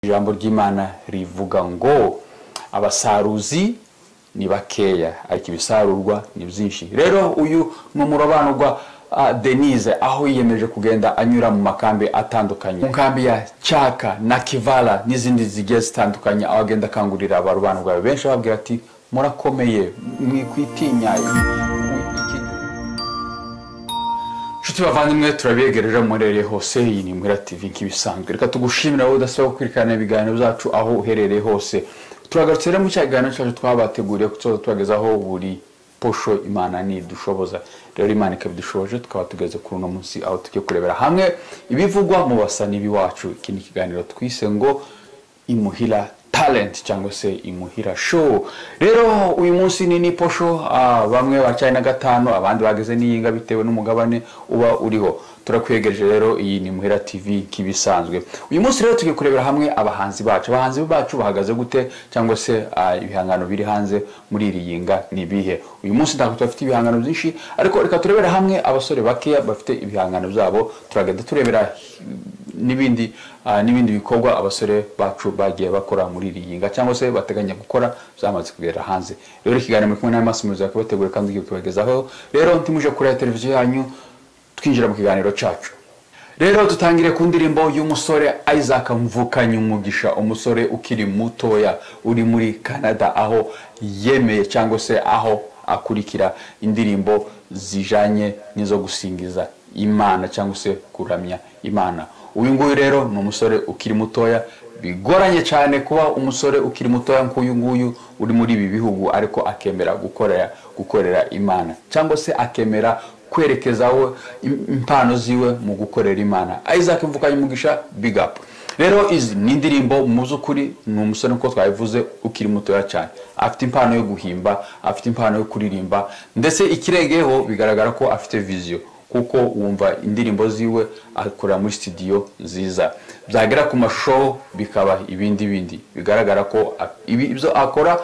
ijambo ry'imana rivuga ngo abasaruzi ni bakeya ariko ibisarurwa ni byinshi rero uyu ni umurobanurwa denise aho yiyemeje kugenda anyura mu makambi atandukanye mu nkambi ya cyaka na kivara n'izindi zigiye zitandukanye aho agenda akangurira abarobanurwa benshi ababwira ati murakomeye mwikwitinya inshuti bavandimwe turabegereje murereye hose iyi ni mwira tv nk'ibisanzwe reka tugushimira wowe udasaba gukurikirana ibiganiro byacu aho uherereye hose turagarutse rero mu cyaganiro cyacu twabateguriye kutuza tubagezaho buri posho imana ntidushoboza rero imana ikabidushoboje tukaba tugeze kuri uno munsi aho tujya kurebera hamwe ibivugwa mu basa n'ibiwacu iki ni ikiganiro twise ngo imuhira talent cyangwa se imuhira show rero uyu munsi ni ni posho ah, bamwe bacyaye na gatanu abandi bageze n'iyinga bitewe n'umugabane uba uriho turakwegereje rero iyi ni muhira tv nk'ibisanzwe uyu munsi rero tugiye kurebera hamwe abahanzi bacu abahanzi bacu bahagaze gute cyangwa se ah, ibihangano biri hanze muri iri yinga ni ibihe uyu munsi ntabwo tubafite ibihangano byinshi ariko reka turebere hamwe abasore bakeya bafite ibihangano byabo turagenda turebera n'ibindi ah, n'ibindi bikorwa abasore bacu bagiye bakora muri iri yinga cyangwa se bateganya gukora byamaze kugera hanze rero ikiganiro muri kumwe na Masi Muzi kubategura kandi tugiye kubagezaho rero ntimuje kuri televiziyo yanyu twinjira mu kiganiro cyacu rero dutangire ku ndirimbo y'umusore isaac mvukanye umugisha umusore ukiri mutoya uri muri canada aho yemeye cyangwa se aho akurikira indirimbo zijanye n'izo gusingiza imana cyangwa se kuramya imana uyu nguyu rero ni umusore ukiri mutoya bigoranye cyane kuba umusore ukiri mutoya nk'uyu nguyu uri muri ibi bihugu ariko akemera gukorera gukorera imana cyangwa se akemera kwerekezaho im- impano ziwe mu gukorera imana isaac mvukanye umugisha big up rero izi ni indirimbo mu by'ukuri ni umusore nk'uko twabivuze ukiri mutoya cyane afite impano yo guhimba afite impano yo kuririmba ndetse ikirengeyeho bigaragara ko afite viziyo kuko wumva indirimbo ziwe akorera muri sitidiyo nziza byagera ku mashusho bikaba ibindi bindi bigaragara ko a- ibi- ibyo akora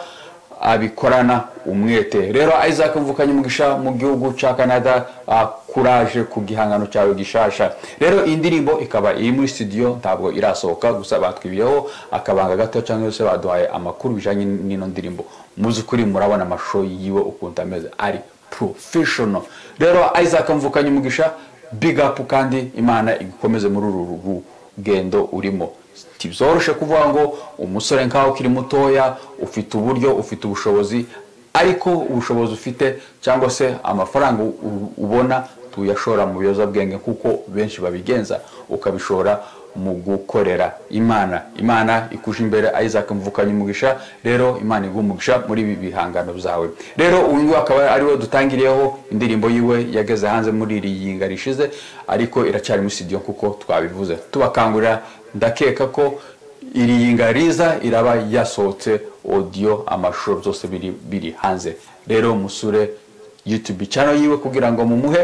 abikorana umwete rero isaac mvukanye umugisha mu gihugu cya canada ah, kuraje ku gihangano cyawe gishasha rero iyi ndirimbo ikaba iri muri studio ntabwo irasohoka gusa batwibiyeho akabanga gato cyangwa se baduhaye amakuru bijanye n'ino ndirimbo muzukuri murabona amashusho yiwe ukuntu ameze ari professional rero isaac mvukanye umugisha big up kandi imana igukomeze muri uru rugendo urimo ntibyoroshe kuvuga ngo umusore nkaho ukiri mutoya ufite uburyo ufite ubushobozi ariko ubushobozi ufite cyangwa se amafaranga u- u- ubona tuyashora mu biyobyabwenge kuko benshi babigenza ukabishora mu gukorera imana imana ikuje imbere isaac mvukanye umugisha rero imana iguha umugisha muri ibi bihangano byawe rero uyu nguyu akaba ari we dutangiriyeho indirimbo yiwe yageze hanze muri iri yinga rishize ariko iracyari muri studio kuko twabivuze tubakangurira ndakeka ko iri yinga riza iraba yasohotse audio amashusho byose biri biri hanze rero musure youtube channel yiwe kugira ngo mumuhe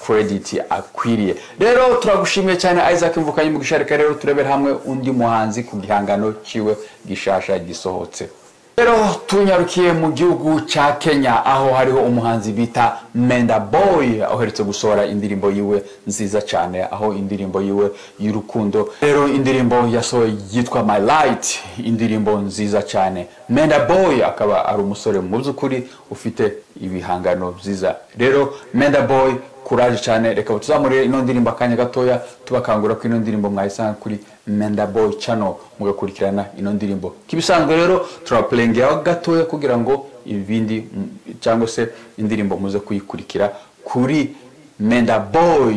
credit akwiriye rero turagushimiye cyane isaac mvukanye mu gisharika rero turebera hamwe undi muhanzi ku gihangano cyiwe gishasha gisohotse rero tunyarukiye mu gihugu cya kenya aho hariho umuhanzi bita menda boy uherutse gusohora indirimbo yiwe nziza cyane aho indirimbo yiwe y'urukundo rero indirimbo yasohoye yitwa my light indirimbo nziza cyane menda boy akaba ari umusore mu by'ukuri ufite ibihangano byiza rero menda boy kuraje cyane reka tuzamurire ino ndirimbo akanya gatoya tubakangura ko ino ndirimbo mwayisanga kuri menda boy channel mugakurikirana ino ndirimbo kibisanzwe rero turapurengeraho gatoya kugira ngo ibindi mm, cyangwa se indirimbo muze kuyikurikira kuri menda boy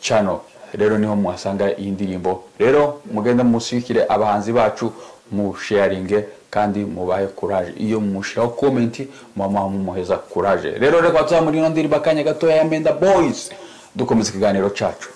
channel rero niho muhasanga iyi ndirimbo rero mugende mushyigikire abahanzi bacu musheyaringe kandi mubahe kuraje iyo mushiraho komenti mama mumuheza kuraje rero reka tuzamurire ino ndirimbo akanya gatoya ya menda boys dukomeza ikiganiro cyacu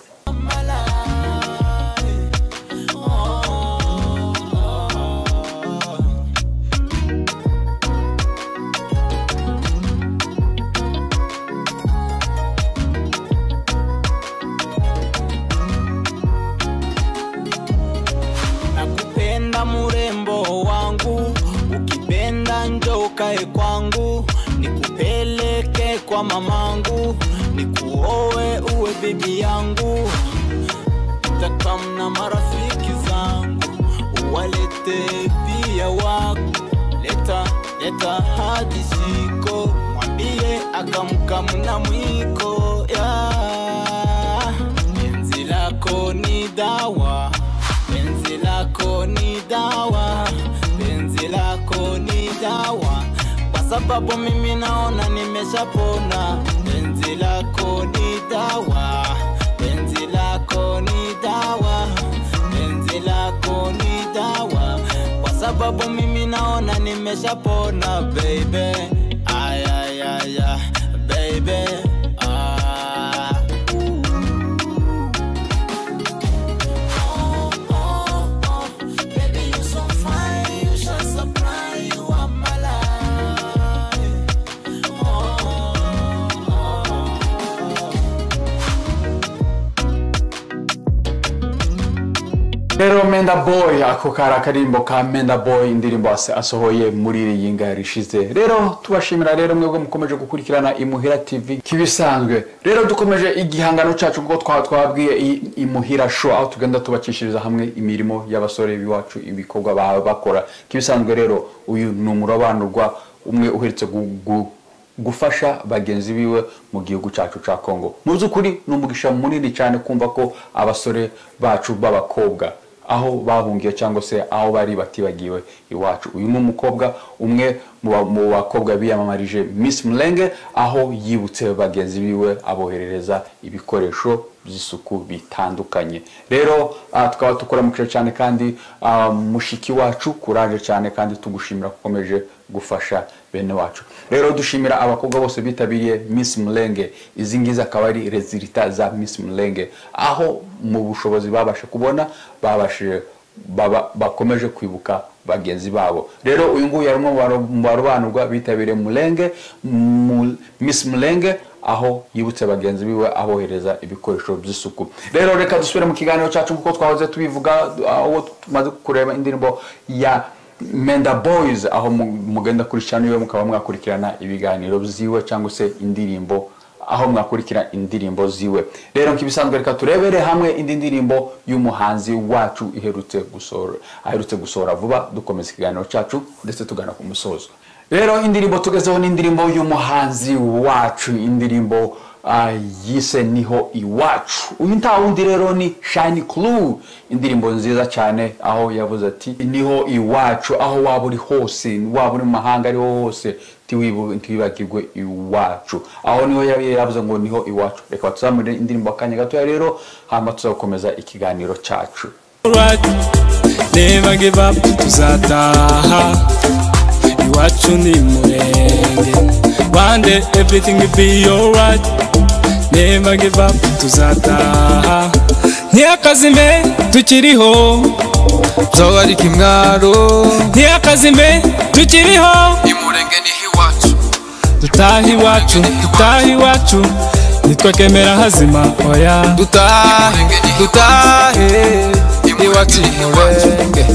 nakupenda mrembo wangu, ukipenda njoo ukae kwangu, nikupeleke kwa mamangu, nikuoe uwe bibi yangu, takamna marafiki zangu, yote pia wako leta leta hadi ziko mwambie akamkamna mwiko ya penzi lako ni dawa penzi lako ni dawa penzi lako ni dawa kwa sababu mimi naona nimeshapona penzi lako ni dawa penzi lako ni dawa penzi lako ni dawa kwa sababu mimi naona nimeshapona baby ayayaya baby ah. Baby, you so fine, you shine so bright, you are my life. rero menda boy ako kari akarimbo ka menda boy indirimbo ase- asohoye muri iyi ngari ishize rero tubashimira rero mwebwe mukomeje gukurikirana imuhira tv kibisanzwe rero dukomeje igihangano cyacu kuko twa- twabwiye i- imuhira show aho tugenda tubakishiriza hamwe imirimo y'abasore b'iwacu ibikorwa baba bakora kibisanzwe rero uyu ni umurabanurwa umwe uherutse gu- gu- gufasha bagenzi biwe mu gihugu cyacu cya kongo mu by'ukuri ni umugisha munini cyane kumva ko abasore bacu b'abakobwa aho bahungiye cyangwa se aho bari batibagiwe iwacu uyu ni umukobwa umwe mu ba- mu bakobwa biyamamarije miss mulenge aho yibutse bagenzi biwe aboherereza ibikoresho by'isuku bitandukanye rero ah, tukaba tukuramukije cyane kandi ah, mushiki wacu kuraje cyane kandi tugushimira ko ukomeje gufasha bene wacu rero dushimira abakobwa bose bitabiriye miss mulenge izi ngizi akaba ari rezilita za miss mulenge aho mu bushobozi babashe kubona babashije baba- bakomeje kwibuka bagenzi babo rero uyu nguyu yari umwe mu baro- mu barobanurwa bitabiriye mulenge mu- miss mulenge aho yibutse bagenzi biwe abohereza ibikoresho by'isuku rero reka dusubire mu kiganiro cyacu kuko twahoze tubivuga aho tumaze kureba indirimbo ya Menda Boys aho mu- mugenda kuri channel iwe mukaba mwakurikirana ibiganiro ziwe cyangwa se indirimbo aho mwakurikira indirimbo ziwe rero nk'ibisanzwe reka turebere hamwe indi ndirimbo y'umuhanzi wacu iherutse gusohora aherutse gusohora vuba dukomeza ikiganiro cyacu ndetse tugana ku musozo rero indirimbo tugezeho ni indirimbo y'umuhanzi wacu indirimbo ah, yise niho iwacu uyu nta wundi rero ni shine clue indirimbo nziza cyane aho yavuze ati niho iwacu aho waba uri hose waba uri mu mahanga ariho hose tiwibu- ntiwibagirwe iwacu aho niho yari yaravuze ngo niho iwacu reka tuzamure indirimbo akanya gatoya rero hanyuma tuzakomeza ikiganiro cyacu Alright, never give up, tuzataha Iwacu ni murenge One day everything will be alright Never give up, tuzataha Ntiyakazime, tukiriho Zawari kimwaro Ntiyakazime, tukiriho Imurenge niho iwacu Tutahi iwacu, tutahi iwacu Nitwakemera hazima, oya Dutahe, dutahe Iwacu imurenge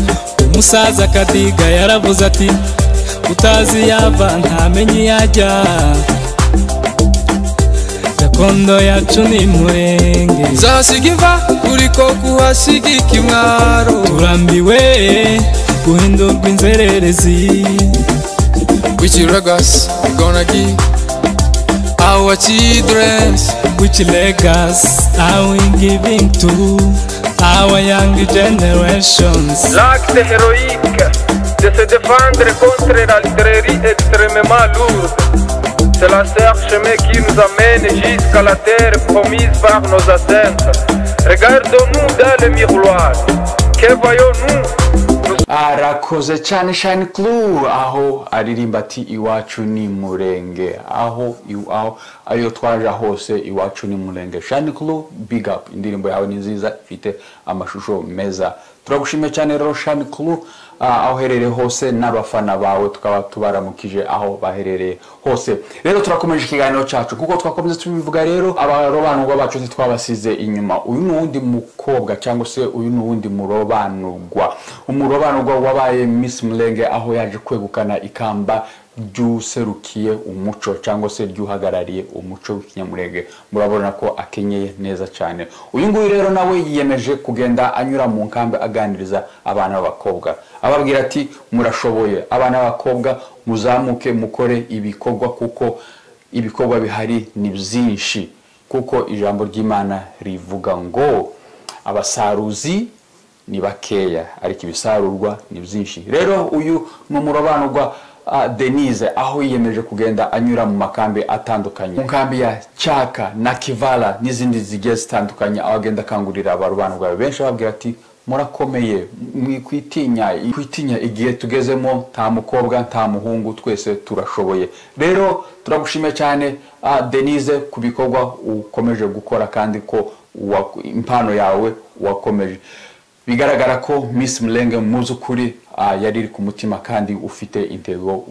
Umusaza Kadiga yaravuze ati utazi yava ntamenye iyo ajya gakondo yacu ni murenge Zahasiga iva uriko kuhasiga ikimwaro turambiwe guhindurwa inzererezi Wichiragas, we're gonna give Our children's which legacy are we giving to our young generations L'acte héroïque de se défendre contre la librairie extrêmement lourde. C'est la serre chemin qui nous amène jusqu'à la terre promise par nos ancêtres. Regardons-nous dans le miroir. Que voyons-nous Nous arakoze cyane shine clue aho aririmba ati iwacu ni murenge aho iw- aho ayo twaje hose iwacu ni murenge shine clue big up indirimbo yawe ni nziza ifite amashusho meza turagushimiye cyane rero shine clue ah, aho uherereye hose n'abafana bawe tukaba tubaramukije aho baherereye hose rero turakomeje ikiganiro cyacu kuko twakomeze tubivuga rero abarobanurwa bacu ntitwabasize inyuma uyu ni uwundi mukobwa cyangwa se uyu ni uwundi murobanurwa umurobanurwa wabaye miss mulenge aho yaje kwegukana ikamba ry'userukiye umuco cyangwa se ry'uhagarariye umuco w'ikinyamurenge murabona ko akenyeye neza cyane uyu nguyu rero nawe yiyemeje kugenda anyura mu nkambi aganiriza abana b'abakobwa ababwira ati murashoboye abana b'abakobwa muzamuke mukore ibikorwa kuko ibikorwa bihari ni byinshi kuko ijambo ry'imana rivuga ngo abasaruzi ni bakeya ariko ibisarurwa ni byinshi rero uyu ni umurobanurwa ah, denise aho yiyemeje kugenda anyura mu makambi atandukanye mu nkambi ya cyaka na kivara n'izindi zigiye zitandukanye aho agenda akangurira abarobanurwa benshi ababwira ati murakomeye mwikwitinya kwitinya igihe tugezemo nta mukobwa nta muhungu twese turashoboye rero turagushimiye cyane ah, denise ku bikorwa ukomeje gukora kandi ko wa- impano yawe wakomeje bigaragara ko miss murenge mu by'ukuri ah, yari iri ku mutima kandi ufite intego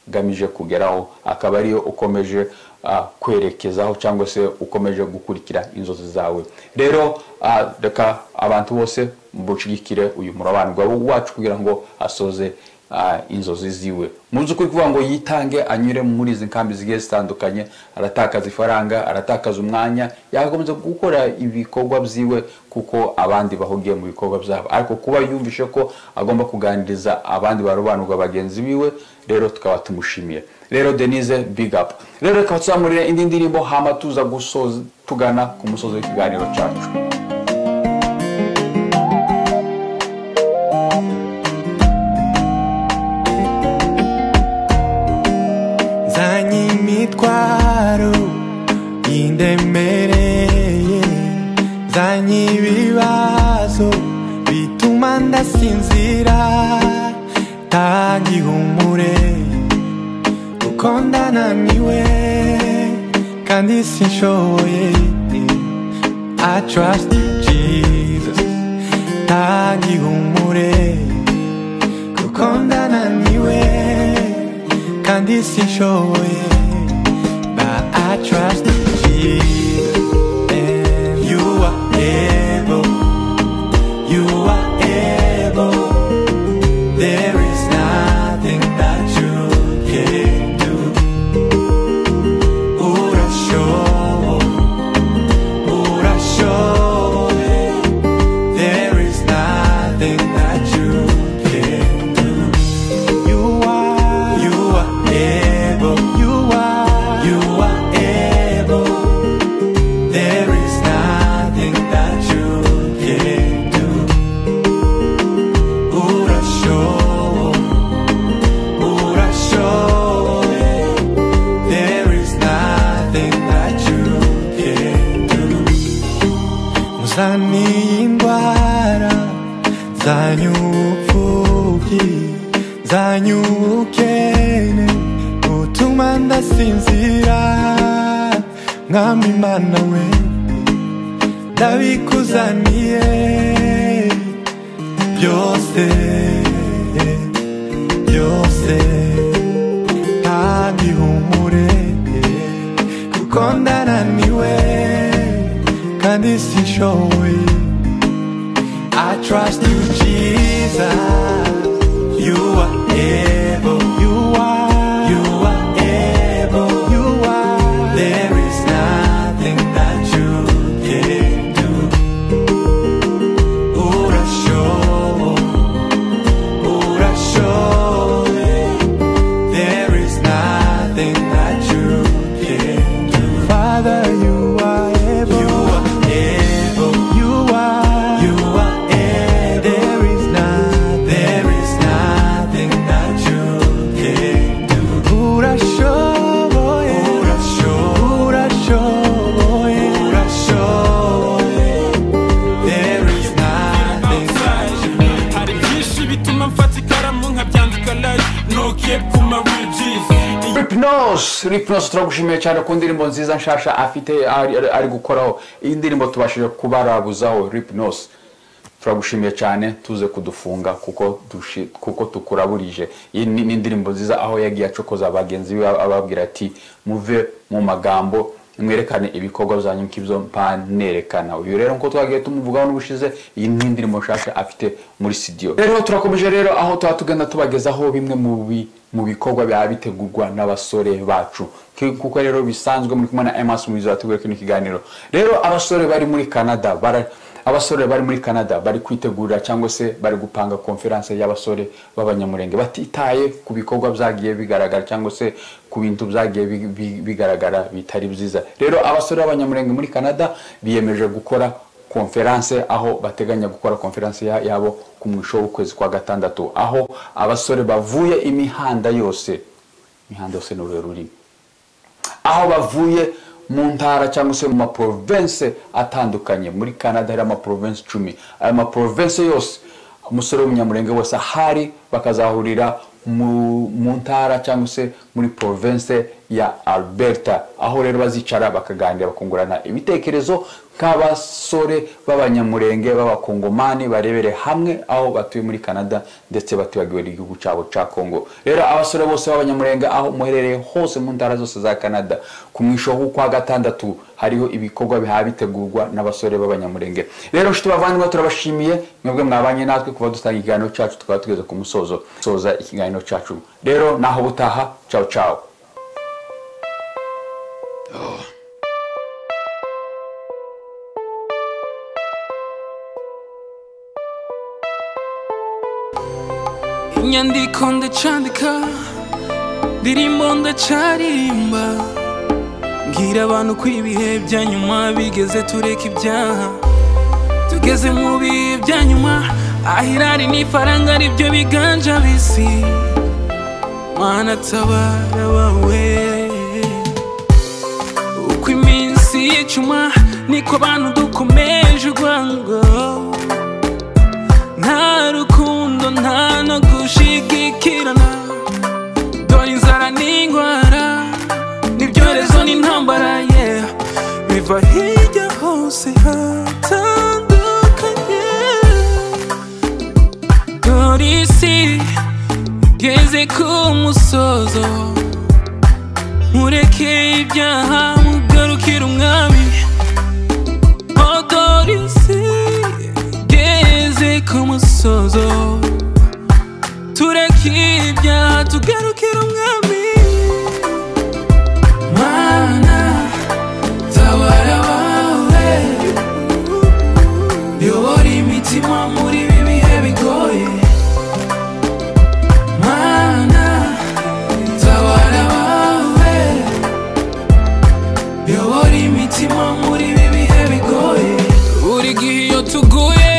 ugamije kugeraho akaba ariyo ukomeje ah, kwerekezaho cyangwa se ukomeje gukurikira inzozi zawe rero ah, reka abantu bose bushyigikire uyu murabanirwa wacu kugira ngo asoze ah, inzozi ziwe mu by'ukuri kuvuga ngo yitange anyure muri izi nkambi zigiye zitandukanye aratakaza ifaranga aratakaza umwanya yakomeza gukora ibikorwa byiwe kuko abandi bahugiye mu bikorwa byabo ariko kuba yumvishe ko agomba kuganiriza abandi barobanurwa bagenzi biwe rero tukaba tumushimiye rero denise big up rero reka tuzamurire indi ndirimbo hama tuza gusoza tugana ku musozi w'ikiganiro cyacu nzanye imitwaro y'indemereye nzanye ibibazo bituma ndasinzira tanga ihumure kuko ndananiwe kandi sinshoboye I trust you Jesus tanga ihumure kuko ndananiwe kandi sinshoboye but I trust Jesus and you are able you are able there is nothing that you can do urashoboye urashoboye there is nothing that you can do you are, you are able, you are, you are able. There is nothing that you can do. Urashoboye, urashoboye. There is nothing that you can do. Uzaniye indwara zanyu upfubyi zanyu ubukene butuma ndasinzira mwami imana we ndabikuzaniye byose byose kandi humure kuko ndananiwe kandi sinshoboye I trust you, Jesus. You are able. You are. You are able. You are. There is nothing that you can do. Urashoboye, urashoboye. There is nothing that you can do. Father, you are able. You are able. You are. You are able. There is nothing. There is nothing that you can do. Urashoboye. Urashoboye. Urashoboye. There is nothing that you hari byinshi bituma mfata ikaramu nkabyandika live no cap ku ma ridges Ripnose Ripnose turagushimiye cyane ku ndirimbo nziza nshasha afite ari, ari- ari gukoraho iyi ndirimbo tubashije kubarabuzaho Ripnose turagushimiye cyane tuze kudufunga kuko dushi, kuko tukuraburije iyi ni ni indirimbo nziza aho yagiye acokoza bagenzi be ababwira ati muve mu magambo mwerekane ibikorwa byanyu nk'ibyo mpa nerekana uyu rero nk'uko twagiye tumuvugaho n'ubushize iyi ni indi ndimo nshasha afite muri studio rero turakomeje rero aho tuba tugana tubagezaho bimwe mu bi- mu bikorwa biba bitegurwa n'abasore bacu K- kuko rero bisanzwe muri kumwe na emas mubizi wateguye kino kiganiro rero abasore bari muri canada bara- abasore bari muri canada bari kwitegurira cyangwa se bari gupanga konferanse y'abasore b'abanyamurenge batitaye ku bikorwa byagiye bigaragara cyangwa se ku bintu byagiye bi- bi- bigaragara bitari byiza rero abasore b'abanyamurenge muri canada biyemeje gukora konferanse aho bateganya gukora konferanse ya- yabo ku mwisho w'ukwezi kwa gatandatu aho abasore bavuye imihanda yose imihanda yose ni urure rurimi aho bavuye mu ntara cyangwa se mu maporovense atandukanye muri canada hari amaporovense icumi ayo maporovense yose umusore w'umunyamurenge wese ahari bakazahurira mu, mu ntara cyangwa se muri province ya alberta aho rero bazicara bakaganira bakungurana ibitekerezo nk'abasore b'abanyamurenge b'abakongomani barebere hamwe aho batuye muri canada ndetse batibagiwe n'igihugu cyabo cya congo rero abasore bose b'abanyamurenge aho muherereye hose mu ntara zose za canada ku mwisho w'ukwa gatandatu hariho ibikorwa bihaha bitegurwa n'abasore b'abanyamurenge rero nshuti bavandimwe turabashimiye mwebwe mwabanye natwe kuba dutanga ikiganiro cyacu tukaba tugeze ku musozo soza ikiganiro cyacu rero naho butaha cawo cawo inyandiko ndacandika ndirimbo ndacaririmba mbwira abantu ko ibihe bya nyuma bigeze tureka ibyaha tugeze mu bihe bya nyuma ahirari n'ifaranga aribyo biganja bisi mana tabara bawe uko iminsi yicuma niko abantu dukomeje urwango nta rukundo nta no gushigikirana dore inzara n'indwara n'ibyorezo n'intambara ye biva hirya hose hatandukanye dore isi igeze ku musozo mureke ibyaha mugarukire umwami Oh, dore isi igeze ku musozo tureke ibyaha tugarukire umwami mana tabara wawe yobora imitima muri ibi bihe bigoye mana tabara wawe yobora imitima muri ibi bihe bigoye buri gihe iyo tuguye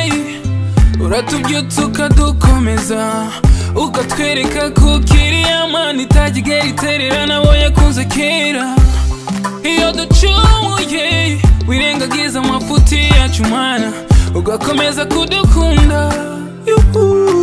uratubyutsa ukadukomeza ukatwereka ko kiriya mana itajya igera iterera nabo yakunze kera iyo ducumuye wirengagiza amafuti yacu mana ugakomeza kudukunda Yuhu.